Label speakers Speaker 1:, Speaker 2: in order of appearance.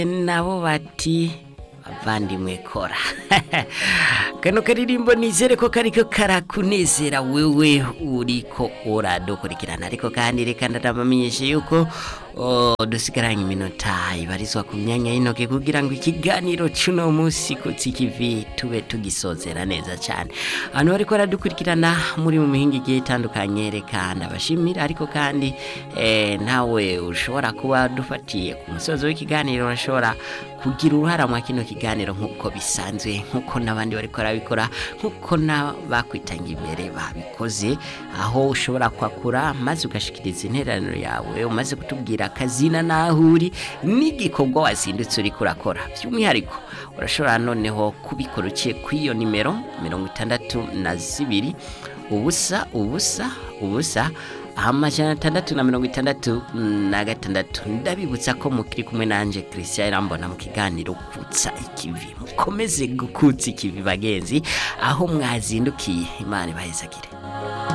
Speaker 1: nabo bati bavandimwe kora kano karirimbo nizere ko kariko karakunezera wewe uriko uradukurikirana ariko kandi reka ndabamenyeshe yuko oh, dusigaranye iminota ibarizwa ku myanya y'intoke kugira ngo ikiganiro cuno musi kutsikivi tube tugisozera neza cyane abantu bariko baradukurikirana muri mu mihinga igiye itandukanye reka ndabashimira ariko kandi eh, nawe ushobora kuba dufatiye ku musozo w'ikiganiro urashobora kugira uruhara mwa kino kiganiro nk'uko bisanzwe nk'uko n'abandi bariko barabikora nk'uko n'abakwitanga imbere babikoze aho ushobora kwakura maze ugashikiriza interaniro yawe umaze kutubwira akazina n'aho uri n'igikorwa wazindutse uriko urakora by'umwihariko urashobora noneho kubikora uciye kuri iyo nimero mirongo itandatu na zibiri ubusa ubusa ubusa amajana atandatu na mirongo itandatu na gatandatu ndabibutsa ko mukiri kumwe nanje christian irambona mu kiganiro kutsa ikivi mukomeze gukutsa ikivi bagenzi aho mwazindukiye imana ibahezagire